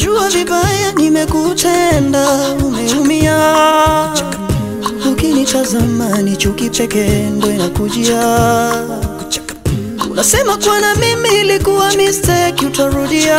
najua vibaya nimekutenda, umeumia. Ukinitazama ni chuki pekee ndo inakujia. Unasema kuwa na mimi ilikuwa mistake, utarudia.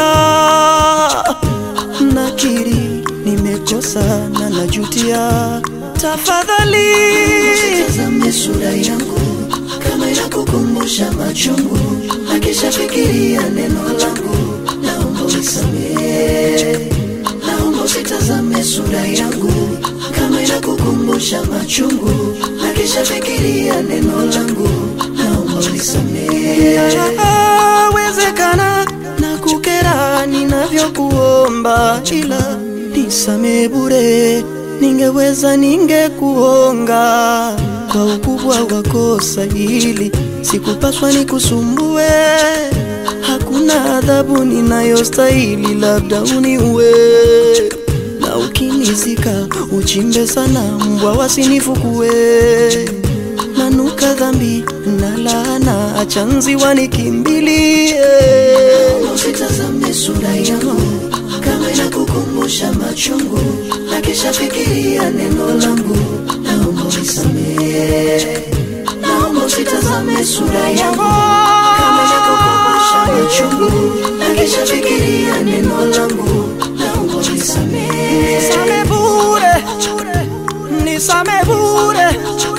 Nakiri nimekosa na najutia, tafadhali Tazame sura yangu kama inakukumbusha machungu, na kisha fikiria neno langu, naomba unisamehe. Naomba usitazame sura yangu kama inakukumbusha machungu, na kisha fikiria neno langu, naomba unisamehe. Yawezekana na kukera ninavyokuomba, ila nisamee bure. Ningeweza ningekuonga kwa ukubwa wa kosa hili, sikupaswa nikusumbue. Hakuna adhabu ninayostahili, labda uniue na ukinizika uchimbe sana, mbwa wasinifukue. Nanuka dhambi na laana, acha nzi wanikimbilie. Usitazame sura yangu kama inakukumbusha machungu, na kisha fikiria neno langu, naomba unisamehe. Naomba usitazame sura yangu kama inakukumbusha machungu, na kisha fikiria neno langu, naomba unisamehe. Nisame bure, nisame bure.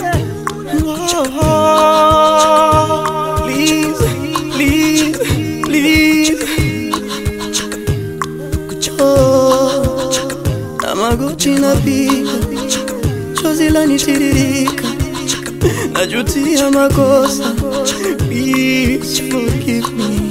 Oh, please, please, please. Oh, na magoti napiga, chozi lanitiririka, najutia makosa. Please forgive me.